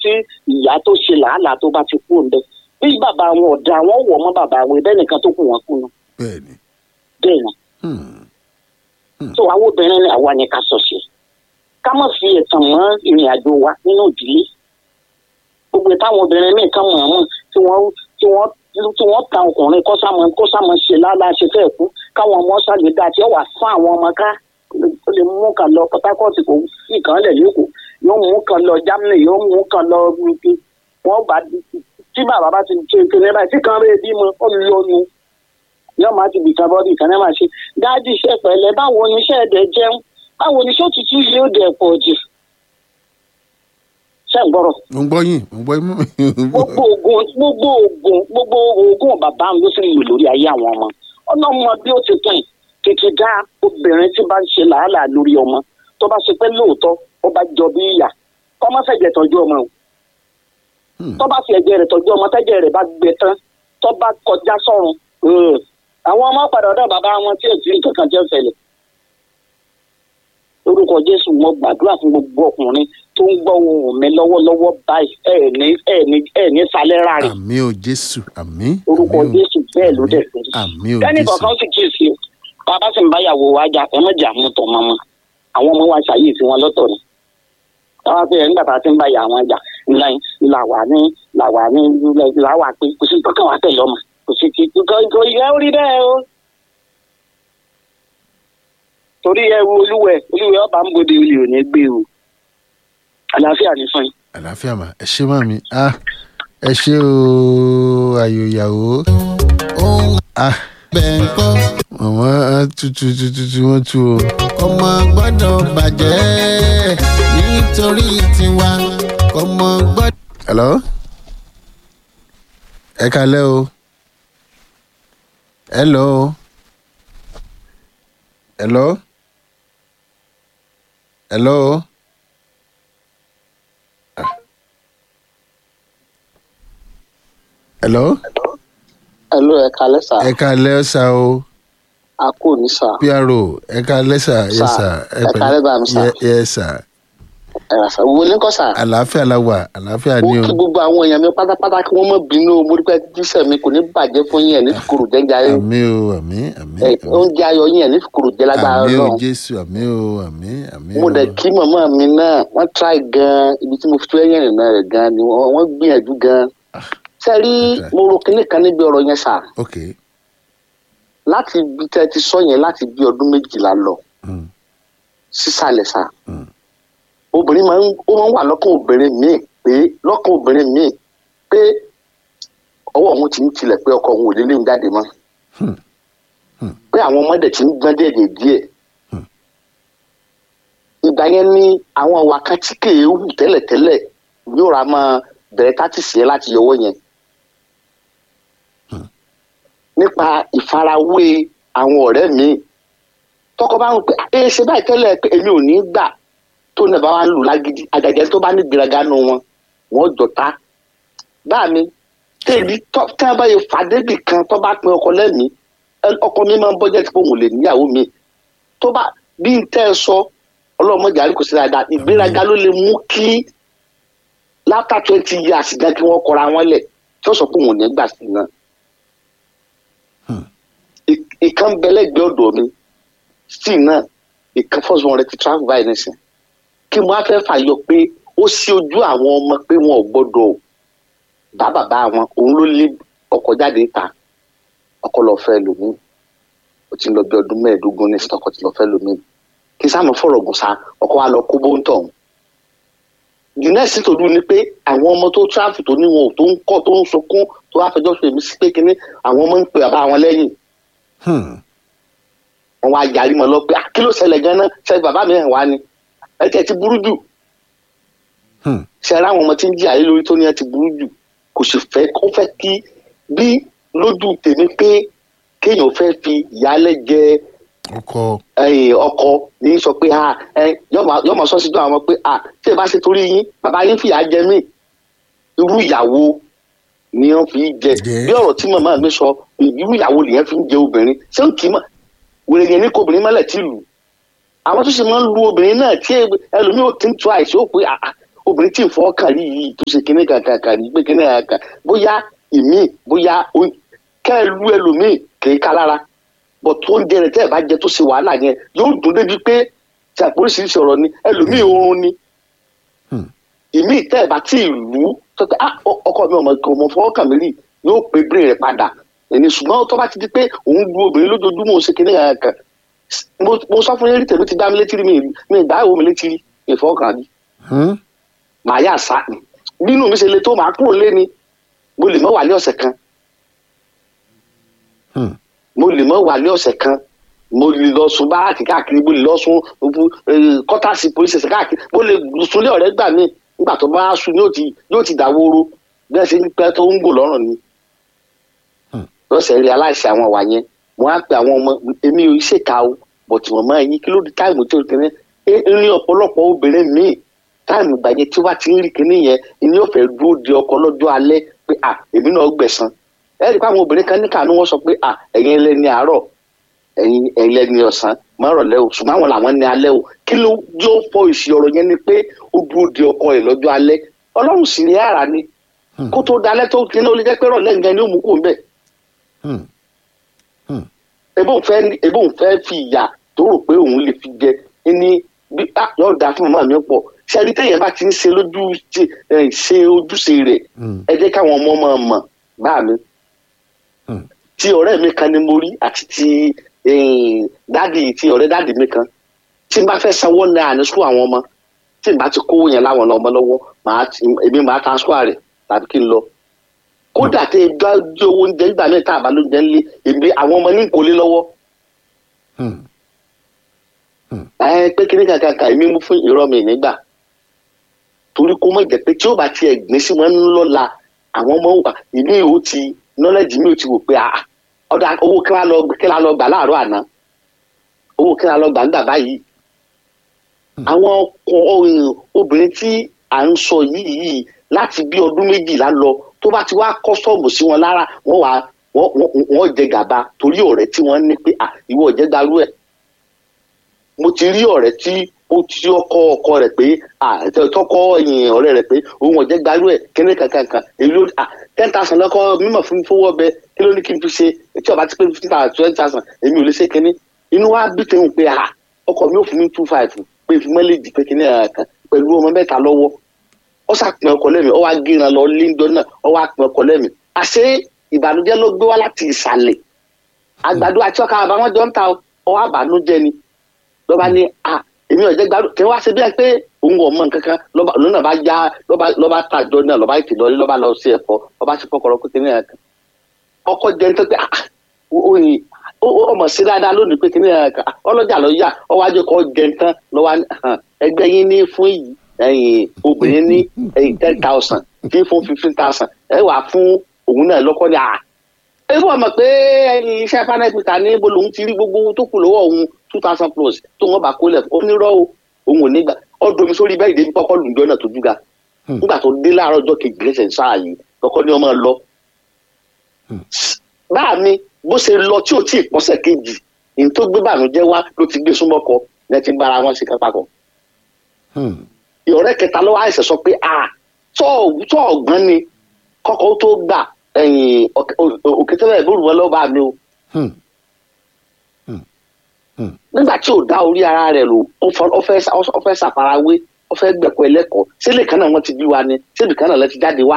tí ìyá tó ṣe làálàá tó bá ti kú ń bẹ bí bàbá wọn ọ̀dà wọn wọ̀ mọ́ bàbá wọn ẹbẹ́ nìkan tó kù wọn kú nu bẹ́ẹ̀ ni bẹ́ẹ̀ ni Hmm. tó àwọn obìnrin ni àwa ni ká sọ sí ká má fi ẹ̀tàn mọ́ ìrìn àjò wa nínú ìdílé gbogbo táwọn obìnrin míì kan mọ̀ ọ́n tí wọ́n tí wọ́n tí wọ́n ta ọkùnrin kó sámọ kó sámọ ṣe lálá ṣe fẹ́ kú káwọn ọmọ ṣàlè dá tí ó wà fún àwọn ọmọ ká ó lè mú kan lọ Port Harcourt kò sí kan lẹ̀ lẹ́kọ̀ọ́ yóò mú kan lọ Germany yóò mú kan lọ wọ́n bá tí bàbá bá ti ṣe ìpínlẹ̀ báyìí tí kan rẹ̀ bímọ ó lóyún yóò máa ti bìkan bọ́ọ̀dì kan náà máa ṣe dájú iṣẹ́ pẹ̀lẹ́ báwo ni iṣẹ́ ẹ̀dẹ̀ jẹun báwo ni iṣẹ́ òtútù yóò dẹ̀ pọ̀ jù ṣé ń gbọ́rọ̀ mo ń gbọ́ yín mo ń gbọ́ yín gbogbo oògùn gbogbo oògùn gbogbo oògùn bàbá mi ló sì lò lórí ayé àwọn ọmọ ọlọ́mọ bí ó ti pín tètè dá obìnrin tí bá ń ṣe làálàá lórí ọmọ tó bá ṣe pé lóòótọ́ ó bá jọ bí ìyà kọ́ má fẹ̀jẹ̀ tọ́jú ọmọ o Hmm. tó bá fi ẹ̀jẹ̀ rẹ̀ tọ́jú ọmọ tẹ́jẹ̀ rẹ̀ bá gbẹ tán tó bá kọjá sọ́run ẹ̀, àwọn ọmọ padà ọ̀dọ̀ bàbá wọn tí èsì nǹkan kan jẹ́ fẹ̀lẹ̀ lórúkọ jésù mo gbàdúrà fún gbogbo ọkùnrin tó ń gbọ́ ohùn mi lọ́wọ́lọ́wọ́ báyìí ẹ̀ ní ẹ̀ ní ẹ̀ ní falẹ́ rárẹ̀ àmì ò jésù àmì orúkọ àmì ò- jésù bẹ́ẹ̀ ló dẹ̀ fún àmì ò kẹ́ni jésù kankan sì kíyèsí o bàbá sì ń bá yàwó wa jà ẹ má jà mú tọ̀ mọ́mọ́ àwọn ọmọ wa ṣàyè sí wọn lọ́tọ̀ ni táwa pé ẹ̀ nígbà tá a ti ń bá yà wọn jà ńlá là wà ní là wà ní là wà pé kò sí kankan wà tẹ̀lé ọmọ kò sí kí kò kò yẹ orí bẹ́ẹ̀ o. torí ẹ wo olúwẹ olúwẹ ọba ń bòde olè ò ní gbé o àlàáfíà ní fún yín. àlàáfíà mà ẹ ṣé màmí ah ẹ ṣé o ayò ìyàwó ohun ah bẹ́ẹ̀ ń kọ́ màmá tutù tutù wọn tu o ọmọ gbọ́dọ̀ bàjẹ́ nítorí tiwa ọmọ gbọ́dọ̀. hello ẹ kalẹ́ o hello hello hello Ah. hello ẹ ló ẹ kalẹ sá ẹ kalẹ́ sá o a kò ní sá pro ẹ kalẹ́ sá yẹ sá ẹ kalẹ́ bá mi sá. yẹ sá ẹ rà sá wo ní kọ́ sá. àlàáfíà la wà àlàáfíà mo ni o kí gbogbo àwọn èèyàn mi pátápátá kí wọ́n mọ̀ bínú o mo rí pé jíṣẹ́ mi kò ní bàjẹ́ fún yín ẹ̀ ní kòkòrò jẹ́jà yín àmì o àmì àmì ẹ̀ oúnjẹ ayọ̀ yín ẹ̀ ní kòkòrò jẹ́ lágbára àmì o náà jésù àmì o àmì àmì mo o dẹ̀ kí màmá mi náà wọ́n try gan ibi tí mo fi tó ẹ̀yìn rìn náà rẹ̀ gan ni wọ́n wọ́n gbìyànjú gan sẹ́rí try. mo ro kinní kan níbi ọ̀rọ̀ yẹn sà ok láti ibi tẹ́ ti sọ yẹn láti bí ọdún méjìlá lọ mm. sísàlẹ̀ sà Mm. obìnrin máa ń ó máa ń wà lọ́kàn obìnrin míì pé lọ́kàn obìnrin míì pé ọwọ́ òun ti ń tilẹ̀ pé ọkọ òun ò lè lé òun jáde mọ́ Hmm. Hmm. pé àwọn ọmọdé ti ń gbọ́n díẹ̀ díẹ̀ Hmm. ìgbà yẹn ni àwọn ọ̀wà kan tí kèé hù tẹ́lẹ̀tẹ́lẹ̀ yóò ra máa bẹ̀rẹ̀ tátìsì yẹn láti yọwọ́ yẹn nípa ìfarawé àwọn ọ̀rẹ́ mi tọkọ bá ń pè é ṣe báyìí tẹ́lẹ̀ pé èmi ò ní gbà tó náà bá wà ń lù lágídí àjàjẹ́ tó bá ní gbéraga nù wọn wọn jọta báà mi tèmi tọ́ tí wọ́n bá yẹ fàdébì kan tó bá pin ọkọ lẹ́mìí ẹ- ọkọ mi máa ń bọ́jẹ́ tí òun lè níyàwó mi tó bá bí n tẹ́ ẹ sọ ọlọ́mọdé àríkò sí dáadáa ìgbéraga ló lè mú kí látà twenty years gan kí wọ́n kọra wọn lẹ̀ tí wọ́n sọ pé òun ò ní gbà sí náà ì- ìkan bẹ́lẹ́gbẹ́ ọ̀dọ̀ mi sí náà ìkan fọ́sùn wọn rẹ ti travel báyìí nísìn kí mo á fẹ́ fàyọ pé ó sí ojú àwọn ọmọ pé wọn ò gbọ́dọ̀ bá bàbá wọn òun ló lé ọkọ jáde ta ọkọ lọ fẹ́ lòmíì ó ti ń lọ bí ọdún mẹ́ẹ̀ẹ́dógún ní sítọkọ ti lọ fẹ́ lòmíì kí sáà mo fọ̀rọ̀ gùn sa ọkọ wa lọ kó bóńtọ̀ ọ̀hún the next thing to do ni pé àwọn ọmọ tó travel tó ní wọn ò tó ń kọ́ tó ń sunkún tó wá fẹjọ́ sùn èmi sí pé kínní àwọn ọmọ ń pe bàbá wọn lẹ́yìn Hmm. wọn wá yarí mọ lọ pé "Ah, kí ló ṣẹlẹ̀ ganan ṣe bàbá mi hàn wá ni ẹ tẹ ti burú jù Hmm. ṣe ara àwọn ọmọ tí ń jí àyè lórí tó ní ẹ ti burú jù kò sì fẹ́ kó fẹ́ kí bí lójú tèmi pé kéèyàn fẹ́ fi ìyálẹ̀ jẹ ọkọ ẹyìn ọkọ ní sọ pé ah ẹ yọmọ sọ síjú àwọn ọmọ pé ah tí ẹ bá ṣe torí yín bàbá yín fìyà jẹ mí irú ìyàwó ni wọn fi jẹ Jẹ. bí ọ̀rọ̀ tí màmá mi sọ irú ìyàwó nìyẹn fi ń jẹ obìnrin ṣé ń kì í mọ wèrè yẹn ní kó obìnrin mọ́lẹ̀ tí lù àwọn tó ṣe máa ń lu obìnrin náà tí ẹlòmíì ò tí ń tu àìsí ó pé ah, ah, obìnrin tí ìfọwọ́kàn rí yìí tó ṣe kíní kankan rí pé kíní kankan bóyá ìmí bóyá ó- kẹ́ ẹ lu ẹlòmíì kì í ká lára bọ̀ tó ń jẹ rẹ̀ tẹ́ ẹ bá jẹ tó ṣe wàhálà yẹn yóò dùn débi pé tí àpòríṣiríṣi ọ̀rọ̀ ni ẹlòmíì oorun ni Hmm. ìmí tẹ́ ẹ bá tí ì lù ú tó pé ah ọ- ọkọ mi ọmọ ọmọ fọwọ́kàn mi rí yóò pé brain rẹ̀ padà ẹni ṣùgbọ́n tó bá ti di pé òun lu obìnrin lójoojúmọ́ ó ṣe kíní kankan mo mo sọ fún yín rí tèmi ti dá mi létí rí mi mi ìgbà ìwò mi létí rí ìfọwọ́kàn rí Hmm? màá yà sá ni bínú mi ṣe le tó màá kúrò lé ni mo lè mọ wà ní ọ̀sẹ̀ kan Hmm. mo lè mọ wà ní ọ̀sẹ̀ kan mo lè lọ sun báàkì káàkiri mo lè lọ sun kọ́tàsì polisi ẹ̀sẹ̀ káàkiri mo lè sunlé ọ̀rẹ́ gbà mí nígbà tó bá sun yóò ti yóò ti dàwóró bẹ́ẹ̀ sì ń pẹ́ tó ń gò lọ́rùn ni Hmm. lọ́sẹ̀ rí aláìsí àwọn wà yẹn mo á pe àwọn ọmọ èmi ò ṣèkà o bọ̀tì wọ́n máa yín kí ló dé táìmù tó kéré ní ọ̀pọ̀lọpọ̀ obìnrin míì táìmù ìgbà yẹn tí wọ́n ti ń rí kinní yẹn ìní ò fẹ́ dúró de ọkọ lọ́jọ́ alẹ́ pé à èmi náà gbẹ̀san ẹ rí i pé àwọn obìnrin kan ní kàánú wọn sọ pé à ẹ̀yin ẹlẹ́ni àárọ̀ ẹ̀yin ẹlẹ́ni ọ̀sán márọ̀lẹ́ o ṣùgbọ́n àwọn làwọn ní alẹ́ o kí ló yóò fọ ìṣì ọ̀rọ̀ yẹn ni pé ó dúró de ọkọ rẹ̀ lọ́jọ́ alẹ́ ọlọ́run sì rí ara ni Hmm. kó tó dalẹ́ tó kí ní ó lè jẹ́ pé rọ̀lẹ́ nǹkan ni ó mú kó ń bẹ̀ Hmm. ebóun fẹ́ ní- ebóun fẹ́ fi ìyà tó rò pé òun lè fi jẹ ní bí ah yóò da fún màmá mi pọ̀ ṣẹ́ni téèyàn bá ti ń ṣe lójú ṣe ẹ̀, ṣe ojúṣe rẹ̀ Hmm. ẹ jẹ́ káwọn ọmọ máa mọ̀ bá mi Hmm. tí ọ̀rẹ́ mi kan ni mo rí àti ti eh, dádì ti ọ̀rẹ́ dádì mi kan tí n bá fẹ́ sanwó náà ní sukú àwọn ọmọ tí n bá ti kówó yẹn láwọn ọmọ lọ́wọ́ màá ti èmi màá transfer rẹ̀ tàbí kí n lọ kódà tẹ ẹ gbá jẹ owó oúnjẹ nígbà mẹ́ta àbá ló jẹ ńlé èmi àwọn ọmọ ní nkólé lọ́wọ́ Hmm. ẹ pé kíní kankan kan èmi mú fún irọ́ mi nígbà torí kó mọ̀ jẹ́ pé tí ó bá tiẹ̀ gbé sí wọn lọ́la àwọn ọmọ wa ìní ò ti nọ́lẹ́jì mi ò ti wò pé ah ọ̀dà owó kí wàá lọ kí wàá lọ gbà láàárọ̀ àná owó kí wàá lọ gbà ń gbà báyìí àwọn ọkọ ọ- obìnrin tí à ń sọ yìí yìí láti bí ọdún méjìlá lọ tó bá ti wá kọ́sọ́ọ̀mù sí wọn lára wọ́n wá wọ́n wọ́n- wọ́n jẹ gàba torí ọ̀rẹ́ tí wọ́n ní pé à ìwọ ọ̀jẹ̀ gbarú ẹ̀ mo ti rí ọ̀rẹ́ tí ó ti ọkọ ọkọ rẹ̀ pé à tọkọ ẹ̀yìn ọ̀rẹ́ rẹ̀ pé òun ọ̀jẹ̀ gbarú ẹ̀ kíní kankan kan èyí ló à ten thousand lọ́kọ́ mímọ̀ fún mi fowó ọbẹ̀ kí ló ní kí n fi ṣe tí ọba ti pé fifteen thousand twenty thousand èmi ò lè ṣe kíní inú wa bí tẹ̀hún pé à ọkọ mi ò fún mi two five pé fún mẹ́lẹ́dì pé kíní ẹ̀ kan pẹ̀lú ọmọ mẹ́ta lọ́wọ́ ó sàpín ọkọ lẹ́mìí ó wá gíran lọ líńdọ́ náà ó wá pín ọkọ lẹ́mìí àṣé ìbànújẹ́ ló gbé wá láti ìsàlẹ̀ àgbàdo àti ọkà bàbá wọn jọ ń ta ọ wá bànújẹ́ ni lọ́ba ní à èmi ò jẹ́ gbádùn kí wọ́n á ṣe bí ẹ pé òun ò mọ nǹkan kan lọ́ba lọ́nà bá já lọ́ba lọ́ba tàjọ náà lọ́ba ètè lọ́lé lọ́ba lọ sí ẹ̀fọ́ lọ́ba sì fọkọrọ pé kíní ẹ̀kan ọkọ jẹ́ ní tó pé ah oyin ọmọ sí dáadáa lónìí pé kíní ẹ̀kan ọlọ́jà lọ yá ọwọ́ ajé kọ́ jẹ́ tán lọ́wọ́ ẹgbẹ́ yín ní fún yìí ẹ̀yìn obìnrin ní ẹ̀yìn ten thousand tí fún fifteen thousand ẹ wà fún òun náà lọ́kọ́ ní à ebi ọmọ pé ẹyin iṣẹ́ panẹ́pìtà ní bó lòun ti rí gbogbo owó tó kù lọ́wọ́ òun two thousand plus tó wọ́n bá kó lẹ̀ ó ní rọ́ o òun ò ní gbà ọdún mi sórí bẹ́ẹ̀ ìdẹ́bí kọ́kọ́ lùjọ́ náà tó dúga Hmm. nígbà tó dé láàárọ̀ ọjọ́ kejì lẹ́sẹ̀ sáà yìí kọ́kọ́ ní ọmọ lọ. báà mi bó ṣe lọ tí ò tí ì pọ́sẹ̀ kejì ní tó gbé bànújẹ́ wá ló ti gbé súnmọ́kọ ní ẹ ti bára wọn ṣe kápákọ̀ Hmm. ọ̀rẹ́ kẹta ló wá ẹ̀sẹ̀ sọ pé a tó tó ọ̀gbọ́n ni kọ́kọ́ tó gbà ẹ̀yìn òkètèlè ìbúrú wọn lọ́ọ́ bá mi o Hmm. nígbà tí ò dá orí ara rẹ̀ lò ó fọ- ó fẹ́ sá- ó fẹ́ ṣàfarawé ó fẹ́ gbẹ̀kọ́ ẹlẹ́kọ̀ọ́ sílẹ̀ kan náà wọ́n ti bí wa ni síbi kan náà lẹ́ ti jáde wá.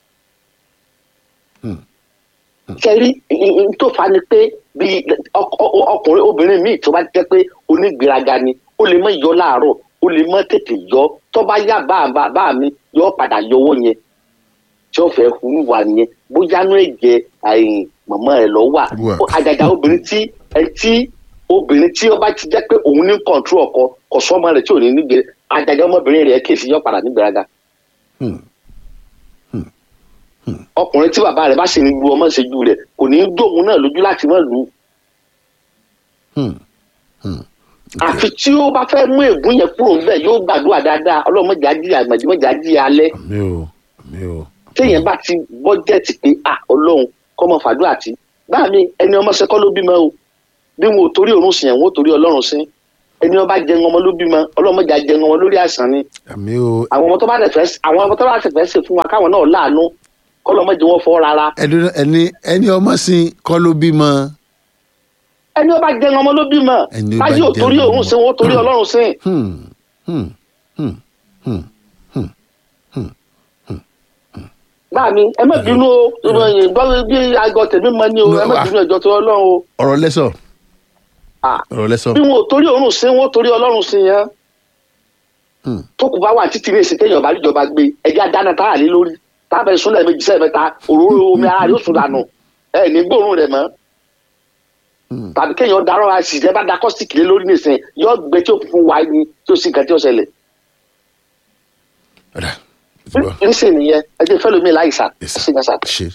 Hmm. kẹrí n tó fa ni pé bí ọk- ọ- ọkùnrin obìnrin míì tó bá jẹ́ pé onígbéraga ni ó lè mọ yọ láàárọ̀ ó lè mọ tètè yọ tó bá yá bá bá bá mi yọ padà yọwọ́ yẹn tí ó fẹ́ hurú wa yẹn bóyá ní ẹ̀jẹ̀ àìyìn mọ̀mọ́ rẹ̀ lọ wà Wà. Ó- àjàjà obìnrin tí ẹ tí obìnrin tí ó bá ti jẹ́ pé òun ní kọ̀ǹtúrò ọkọ kò sọ́mọ rẹ̀ tí ò ní nígbè àjàjà ọmọbìnrin rẹ̀ kèsì yọ padà nígbèraga Hmm. ọkùnrin tí bàbá rẹ̀ bá sì ń lu ọmọ ìṣẹ́jú rẹ̀ kò ní í dóhun náà lójú láti má lù ú Hmm. Hmm. àfi tí ó bá fẹ́ mú ègún yẹn kúrò ńbẹ̀ yóò gbàdúrà dáadáa ọlọ́mọdé ajíyà àgbàdìmọ́jà ajíyà alẹ́ àmì o àmì o. téèyàn bá ti bọ́jẹ̀tì pé à ọlọ́run kọ́ mọ fàdúrà tí báà mi ẹni ọmọ ṣẹkọ́ ló bímọ o bí wọn ò torí òrùn sìn ẹ̀ wọn ò torí ọlọ́run sìn ẹni ọba jẹun ọmọ ló bímọ ọlọ́mọdé jẹun ọmọ lórí àìsàn ni àmì o àwọn ọmọ tó bá tẹ̀fẹ́ àwọn ọmọ tó bá tẹ̀fẹ́ ṣe fún wa káwọn náà láàánú kọ́lọ́mọdé wọn fọ́ rárá ẹni ẹni ẹni ọmọ sin kọ́ ló bímọ ẹni ọba jẹun ọmọ ló bímọ Ẹni ó bá láyé ò jẹun torí ọmọ. òun sin wọn ó torí ọlọ́run sin Hmm, hmm, hmm, hmm, hmm. báà mi ẹ má bínú o ìròyìn gbọ́ bí aago tèmi mọ ni o ẹ má bínú ẹjọ́ tó ọlọ́run o ọ̀rọ̀ lẹ́sọ̀ Ah, ọ̀rọ̀ lẹ́sọ̀ bí wọn ò torí òun sin wọn ó torí ọlọ́run sin yẹn Hmm. tó kù bá wà títí ní èsì téèyàn bá níjọba gbé ẹjẹ adáná tá a lé lórí tá a bẹ sún lẹ́ẹ̀mejì sẹ́ẹ̀mẹ́ta òróró omi ara yóò sùn dànù ẹ ní gbóòórùn rẹ̀ mọ́ Hmm. tàbí kéèyàn darọ́ ra sì ẹ bá da kọ́sìtìkì lé lórí nìsín yóò gbé tí ó fún wa ni tí ó sì nǹkan tí ó ṣẹlẹ̀ ọ̀dà ó ti bọ̀ níṣẹ́ nìyẹn ẹ jẹ́ fẹ́ lómi láìsà Yes, sí ní sà. ṣe.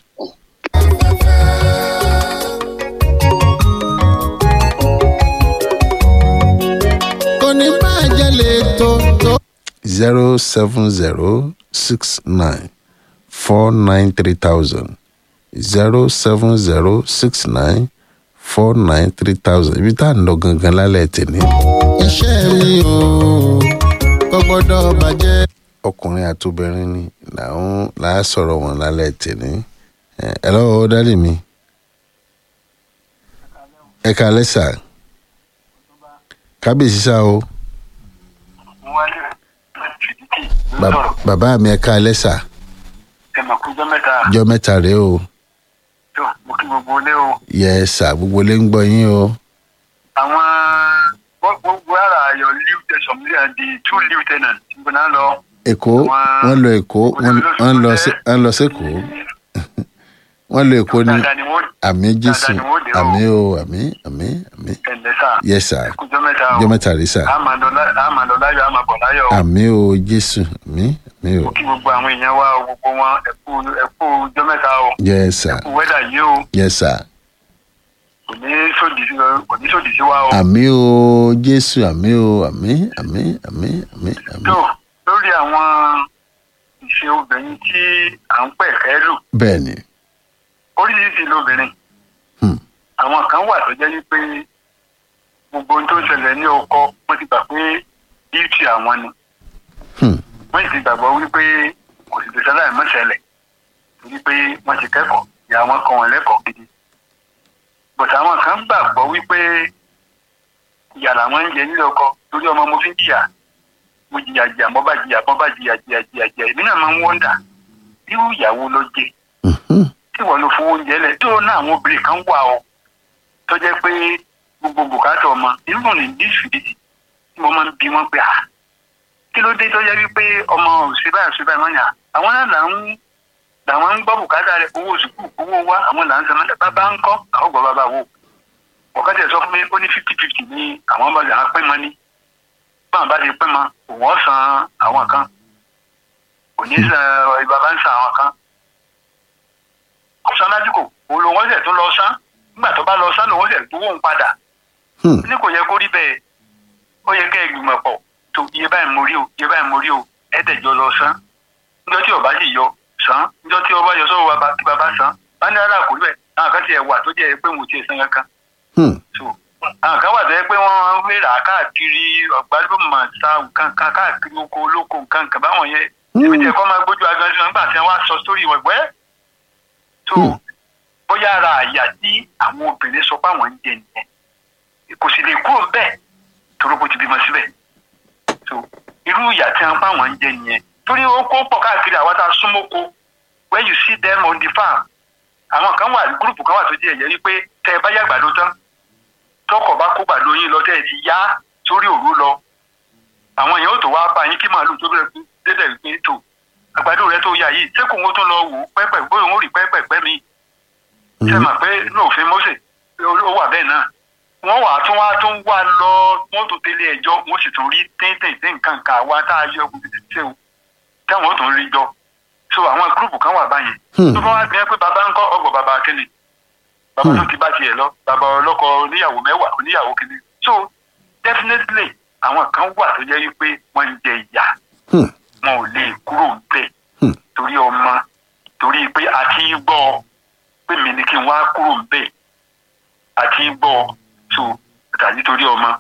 kò ní bàjẹ́ lè tó tó. zero seven zero six nine four nine three thousand zero seven zero six nine four nine three thousand ibi tá à ń lọ gangan lálẹ́ tèmi iṣẹ́ mi ò kò gbọ́dọ̀ bàjẹ́. ọkùnrin àti obìnrin ni làwọn làá sọ̀rọ̀ wọn lálẹ́ tèmi ẹ ẹ lọ́wọ́ dádì mi ẹ kálẹ́ sà kábíyèsí sá o Ba- bàbá mi ẹ kálẹ́ sà ẹ mà kújọ mẹ́ta jọ mẹ́ta rèé o tó mo kí gbogbo ilé o yẹ sà gbogbo lè ń gbọ́ yín o àwọn gbogbo ara ayọ lieutenant some di two lieutenant níbo náà lọ èkó Àwọn- wọ́n lọ èkó wọ́n wọ́n lọ sí wọ́n lọ sékòó wọ́n lọ èkó ní dáadáa ni wọ́n àmì jésù dáadáa ni wọ́n dé o. àmì o àmì àmì àmì ẹ̀lẹ́ sà yẹ sà ẹ kújọ mẹ́ta o jọ mẹ́ta rèé sà a máa lọ lá- a máa lọ láyọ̀ a máa bọ̀ láyọ̀ o àmì o jésù àmì àmì o mo kí gbogbo àwọn èèyàn wa o gbogbo wọn ẹ kú ẹ kú jọ mẹ́ta o yẹ sà kú wẹ́dà yìí o yẹ sà kò ní sòdì sí kò ní sòdì sí wa o. àmì o jésù àmì o àmì àmì àmì àmì àmì tó lórí àwọn ìṣe obìnrin tí à ń pẹ̀ kẹ́ lù bẹ́ẹ̀ ni oríṣiríṣi lóbìnrin Hmm. àwọn kan wà tó jẹ́ wípé gbogbo ohun tó ń ṣẹlẹ̀ ní ọkọ wọ́n ti gbà pé bíútì àwọn ni Hmm. wọ́n sì ti gbàgbọ́ wípé kò sì lè ṣẹlẹ̀ mọ́ ṣẹlẹ̀ torí pé wọ́n ti kẹ́kọ̀ọ́ ìyá wọn kọ́ wọn lẹ́kọ̀ọ́ gidi bọ̀tà àwọn kan gbàgbọ́ wípé ìyà làwọn ń jẹ nílé ọkọ torí ọmọ mo fi ń jìyà mo jìyà jìyà mo bá jìyà mo bá jìyà jìyà jìyà jìyà èmi náà máa ń wọ́ndà irú ìyàwó ló jẹ Mhm. tí wọ́n lọ fowó oúnjẹ lẹ̀ tó náà àwọn obìnrin kan wà ó tó jẹ́ pé gbogbo bùkátà ọmọ irú ní dísìdìsì tí mo máa ń bi wọ́n pé à kí ló dé tó jẹ́ wípé ọmọ òṣè báyìí òṣè báyìí wọ́n yà àwọn náà là ń làwọn ń gbọ́ bùkátà rẹ̀ owó sùkúù owó wa àwọn là ń sọ mọ́tẹ́ bàbá ń kọ́ àwọn gbọ́ bàbá wò ọ̀kadà sọ fún mi ó ní fifty fifty ní àwọn bá yà á pín mọ́ ní báwọn bá ti pín mọ́ òun ó san àwọn kan òní san bàbá ń san àwọn kan ọ̀sán lásìkò òun lòun ọ̀sẹ̀ tún lọ sán nígbà tó bá lọ sán lòun ọ̀sẹ̀ gbowó ń padà Hmm. ní kò yẹ kó rí bẹ́ẹ̀ ó yẹ kẹ́ ẹ gbìmọ̀ pọ̀ tó iye báyìí mo rí o iye báyìí mo rí o ẹ̀ẹ́dẹ̀jọ lọ sán níjọ́ tí ọba sì yọ sán níjọ́ tí ọba yọ sọ́wọ́ bàbá kí bàbá sán bá ní ara kò rí bẹ́ẹ̀ àwọn kan ti ẹ̀ wà tó jẹ́ pé mo ti ẹ̀ san kankan Hmm. so àwọn kan wà tó yẹ pé wọ́n ń rà káàkiri ọ̀gbálùmọ̀ sa nǹkan kan káàkiri oko olóko nǹkan kan báwọn yẹn èmi tí ẹ̀kọ́ máa gbójú agan sí wọn nígbà tí wọ́n á sọ sórí ìwọ̀ ìwẹ́ so Hmm. bóyá ara àyà tí àwọn obìnrin sọ pé àwọn ń jẹ nìyẹn kò sì lè kúrò bẹ́ẹ̀ torí kò ti bímọ síbẹ̀ so irú ìyà tí wọ́n pa àwọn ń jẹ nìyẹn torí ó kó pọ̀ káàkiri àwọn tá a súnmọ́kọ when you see them on the farm àwọn kan wà gúrùpù kan wà tó jẹ́ ẹ̀yẹ́ wípé tẹ́ ẹ bá yá àgbàdo tán tọkọ̀ bá kó gbàdo yín lọ tẹ́ ẹ ti yá sórí òru lọ àwọn èèyàn ò tó wá bá yín kí màálù tó bẹ̀rẹ̀ pé dédé pé tó àgbàdo rẹ tó yá yìí sẹ́kùn ó tún lọ wò ó pẹ́pẹ́ bóyá òun ò rí pẹ́pẹ́ pẹ́ mi ṣe mà pé lóòfin Mósè ó wà bẹ́ẹ̀ náà wọ́n wà tún wá tún wá lọ wọ́n tún délé ẹjọ́ wọ́n sì tún rí téńtéńté nǹkan kan àwa tá a yọ ṣe o táwọn ó tún rí jọ so àwọn gúrùpù kan wà báyìí Hmm. tó bá wá gbìyànjú pé bàbá ń kọ́ ọgbọ̀n bàbá kínní bàbá tó ti bá tiẹ̀ lọ bàbá ọlọ́kọ oníyàwó mẹ́wàá oníyàwó kínní so definitely àwọn kan wà tó jẹ́ wípé wọ́n ń jẹ ìyà Hmm. wọn ò lè kúrò ńbẹ̀ Hmm. torí ọmọ torí pé àti gbọ́ pé mi ni kí n wá kúrò ńbẹ̀ àti gbọ́ so tàbí torí ọmọ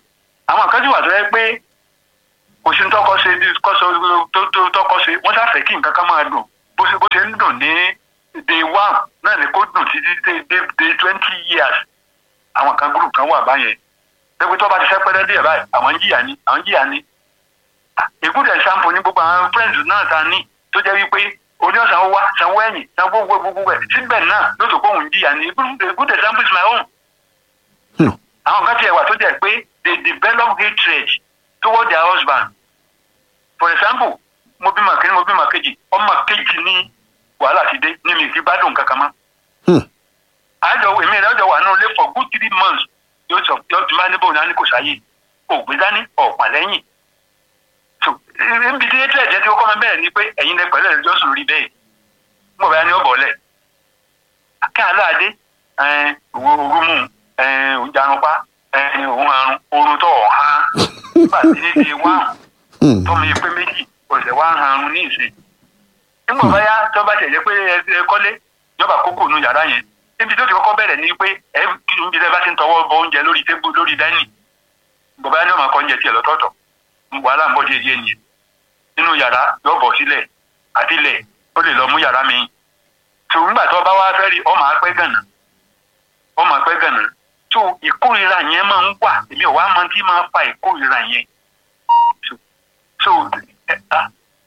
àwọn kan sì wà tó yẹ pé kò sí ní tọkọ ṣe kọsọ tó tó tọkọ ṣe wọ́n ṣàfẹ́ kí nǹkan kan máa dùn bó ṣe bó ṣe ń dùn ní day one náà ni kó dùn títí dé dé dé twenty years àwọn kan group kan wà báyẹn pé tó bá ti fẹ́ pẹ́rẹ́ díẹ̀ báyìí àwọn ń jìyà ni àwọn ń jìyà ni ìkúdẹ̀ sampo ní gbogbo àwọn friends náà ta ní tó jẹ́ wípé oní ọ̀sán wá sanwó ẹ̀yìn sanwó gbogbo gbogbo ẹ̀ síbẹ̀ náà ló tó kóhùn jìyà ni ìkúdẹ̀ sampo is my own. Hmm. àwọn kan tiẹ̀ wà tó jẹ́ pé they develop hatred toward their husband for example mo bímọ kìíní mo bímọ kejì ọmọ kejì ní wàhálà ti dé ní mi kí gbádùn kankan mọ́ Hmm. àjọ èmi rẹ̀ ọjọ́ wà nínú ilé for good three months yóò sọ yóò ti máa ní bóun ní kò sáyé ògbé dání ọ̀pá lẹ́yìn so ibi tí ètò ẹ̀jẹ̀ tí ó kọ́ máa bẹ̀rẹ̀ ni pé ẹ̀yin lẹ pẹ̀lú ẹ̀jọ́ sùn lórí bẹ́ẹ̀ mo bá ní ọ̀bọ̀ lẹ̀ kí aláàdé òwò orúmù òjànùpá òun àrùn oorun tó ọ̀há nígbà tí ní ti wá Hmm. tọ́mọ yìí pé méjì ọ̀sẹ̀ wá ń harun ní ìsìn nígbà báyá tó bá tẹ̀lé pé ẹ kọ́lé yọba kókò nu yàrá yẹn níbi tó ti kọ́kọ́ bẹ̀rẹ̀ ni pé ẹ níbi tẹ́ bá ti ń tọwọ́ bọ oúnjẹ lórí tébù lórí dání bàbá yẹn ní ọmọ akọ oúnjẹ tiẹ̀ lọ́tọ̀ọ̀tọ̀ wàhálà ń bọ̀ díẹ̀ díẹ̀ nìyẹn nínú yàrá yóò bọ̀ sílẹ̀ àti ilẹ̀ ó lè lọ mú yàrá mi tó nígbà tó bá wá fẹ́ rí ọmọ apẹ́ gànà ọmọ apẹ́ gànà tó ìkórira yẹn máa ń wà èmi ò wá mọ tí máa fa ìkórira yẹn so so ẹ ah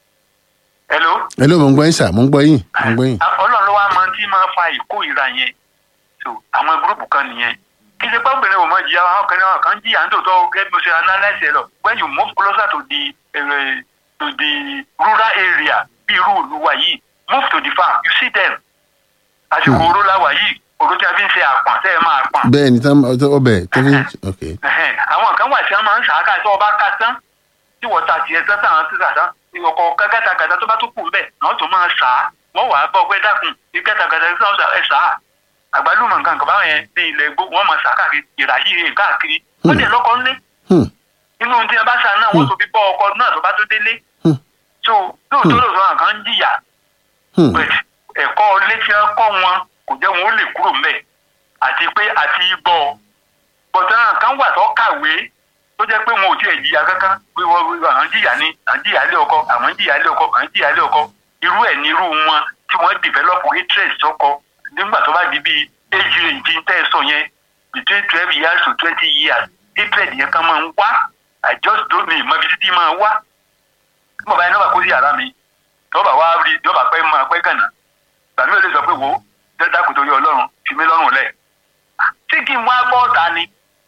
hello hello mo ń gbọ́ yín sà mo ń gbọ́ yín mo ń gbọ́ yín. ọlọ́run ló wá máa tí máa fa ìkórira yẹn so àwọn gúrùpù kan nìyẹn kí ṣe pọ́nbìnrin ò mọ jìyà àwọn kan náà kan jìyà ń tòótọ́ gẹ́gẹ́ bí mo ṣe analyse ẹ lọ when you move closer to the uh, to the rural area bí irú ìlú wa yìí move to the farm you see them àsìkò oró la wà yìí oró tí a fi ń ṣe àpọ̀n tẹ́ ẹ máa pọ̀n bẹ́ẹ̀ ni tán ọbẹ̀ tó fi ok Ẹhẹ́n, àwọn kan wà tí wọ́n máa ń sàákà tí wọ́n bá ká tán tí wọ́n ta tiẹ̀ tán táwọn ti sàtán ọkọ̀ kẹ́kẹ́tàkẹ́tà tó bá tó kù ń bẹ̀ wọ́n tún máa sà á wọ́n wàá bọ́ pé dákun ìkẹ́tàkẹ́tà tí wọ́n sà ẹ̀ sà á àgbálùmọ̀ nǹkan kan báwọn yẹn ní ilẹ̀ gbó wọ́n máa sà á káàkiri ìrà yìí káàkiri wọ́n dẹ̀ lọ́kọ́ ńlé Hmm. inú tí wọ́n bá sà náà wọ́n tó fi bọ́ ọkọ náà tó bá tó délé Hmm. so lóòótọ́ lóòótọ́ àwọn kan ń jìyà Hmm. but ẹ̀kọ́ ilé tí wọ́n kọ́ wọn kò jẹ́ wọn ó lè kúrò ńbẹ̀ àti pé àti gbọ́ bọ̀tán kan wà tó kàwé tó jẹ́ pé wọn ò tiẹ̀ jìyà kankan pé wọ́n wọ́n- àwọn jìyà ni àwọn jìyà lé ọkọ àwọn jìyà lé ọkọ àwọn jìyà lé ọkọ irú ẹ̀ ní irú wọn tí wọ́n develop hatred sọ́kọ nígbà tó bá di bíi age range tẹ́ ẹ sọ yẹn between twelve years to twenty years hatred yẹn kan máa ń wá I just don't know ìmọ̀ ibi títí máa wá bàbá yẹn náà bá kó sí yàrá mi tọ́ba wá rí tọ́ba pẹ́ máa pẹ́ gànà tàbí ó lè sọ pé wò ó dẹ́dá kò torí ọlọ́run fi mí lọ́rùn lẹ̀ tí kì í wá bọ́ọ̀ta ni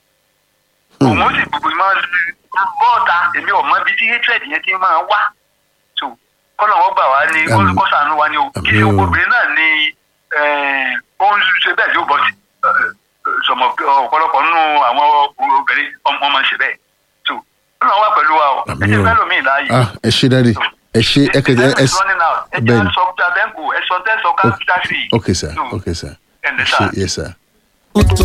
òun ó sì gbogbo máa bọ́ọ̀ta èmi ò mọ ibi tí hatred yẹn ti máa wá so kọ́nà wọ́n gbà wá ní Àmín. kọ́sàánú wa ni o kí Àmín o. ni obìnrin náà ni eh, ó ń ṣe bẹ́ẹ̀ tí ó bọ́ sí sọmọ ọ̀pọ̀lọpọ̀ nínú àwọn obìnrin ọmọ máa ń ṣe bẹ́ẹ̀ so kọ́nà wà pẹ̀lú wa o ẹ Àmín jẹ́ o. fẹ́ lómi láàyè ah ẹ ṣe dáadé ẹ ṣe ẹ kẹjẹ ẹ is running out. ẹ bẹ́ẹ̀ jẹ́ ni sọ bẹ́ẹ̀kù ẹ sọ tẹ́ sọ káfíńtà sí. ok sir ok sir ẹ̀ ẹ ǹdẹ́ ṣe sá. yes sir. ó tó